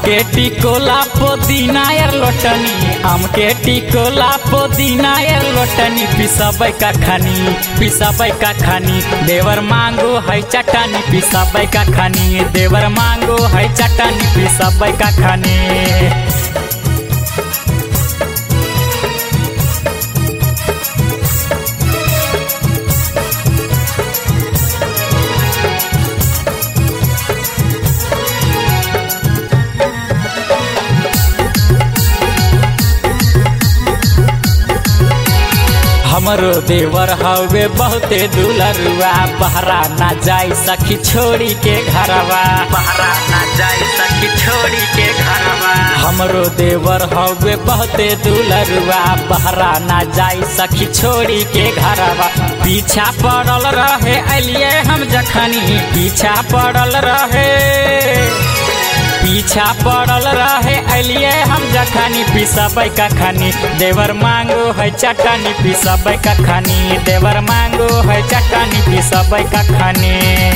আমকে টিকোলা পুদিনা এর লোটনি আমকে টিকোলা পুদিনা এর লোটনি पिसबै का खानी पिसबै का खानी देवर मांगो है चटनी पिसबै का खानी देवर मांगो है चटनी पिसबै का खानी हमरो देवर हवे बहुते दुलरुआ बहरा ना जाई सखी छोड़ी के घरवा बहरा ना जाई सखी छोड़ी के घरवा हमरो देवर हवे बहुते दुलरुआ बहरा ना जाई सखी छोड़ी के घरवा पीछा पड़ल रहे अलिए हम जखनी पीछा पड़ल रहे पीछा पड़ल रहे अलिए हम जखनी पिसबै का खानी देवर मांगो है चटनी पिसबै का खानी देवर मांगो है चटनी पिसबै का खानी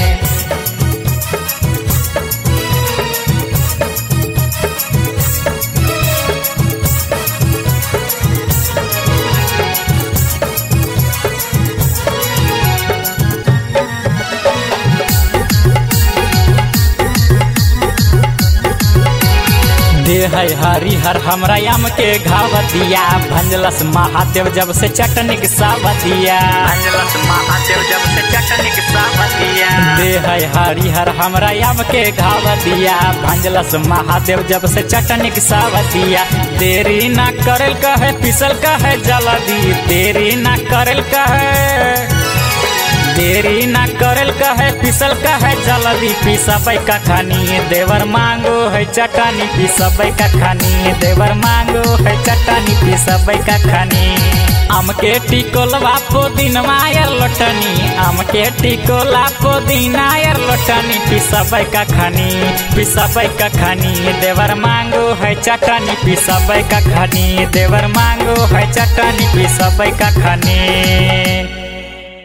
देह हरिहर हमरा यम के घावतिया भंजलस महादेव जब से चटनी के सावतिया भंजलस महादेव जब से चटनी के सावतिया देह हरिहर हमरा यम के घावतिया भंजलस महादेव जब से चटनी के सावतिया देरी ना करल कहे पिसल कहे जल्दी देरी ना करल कहे देरी ना करल कहे पिसल कहे जल्दी पिसबै का खानी देवर मांगो है चटनी पिसबै का खानी देवर मांगो है चटनी पिसबै का खानी আমকে টিকোলা পুদিনা এর লোটনি আমকে টিকোলা পুদিনা এর লোটনি পিসबै का खानी पिसबै का खानी देवर मांगो है चटनी पिसबै का खानी देवर मांगो है चटनी पिसबै का खानी